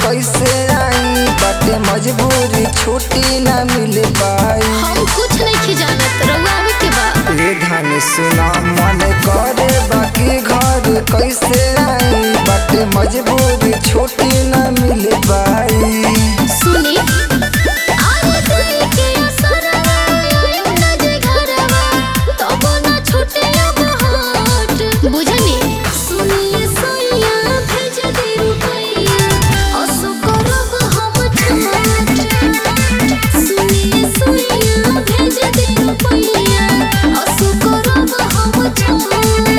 कैसे आई बाटे मजबूरी छुट्टी ना मिल पाई हम कुछ नहीं जानत रउआ आवे के बा रे धन सुना मन करे बाकी घर कैसे आई बाटे मजबूरी छुट्टी ना मिल पाई सुनी आए दिल के असरवा आइम ना जे घरवा तब ना छूटे अब हाट बुझनी सुनिए सोइया भेज दे रुपैया असु करब हम छाट सुनिए सोइया भेज दे रुपैया असु करब हम छाट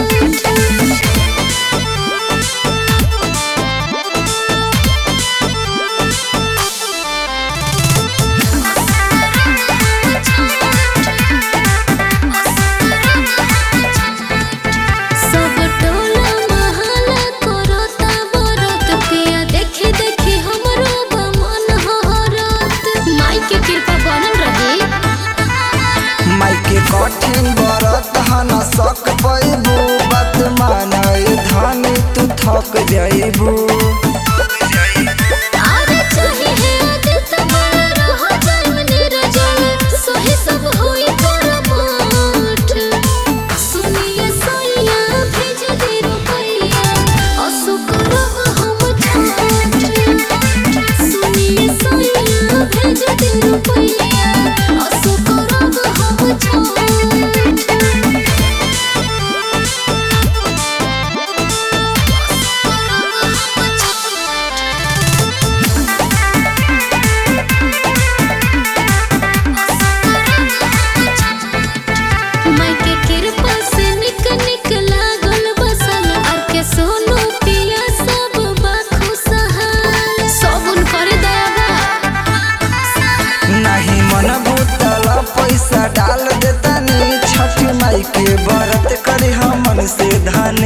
सब टोला महला करता बरत पिया देखी देखी हमरो बा मन हरत माई के कृपा बनल रही माई के कठिन बरत हन सक पैबू बात मानय धन तू थक जाइबू आरे चाहे है आदित बड़ा रह जाए निरजल सही सब होई करमाठ सुनिए सोइया भेज दे रुपैया असु करब हम छाट सुनिए सोइया भेज दे रुपैया असु करब हम छाट माई के कृपा से निक निक लागल बसल और के सोनू पिया सब बा खुशहाल सबुन करे दयाबा नहीं मन भूतल पैसा डाल देतानी छठ माई के बरत करी हमन से धन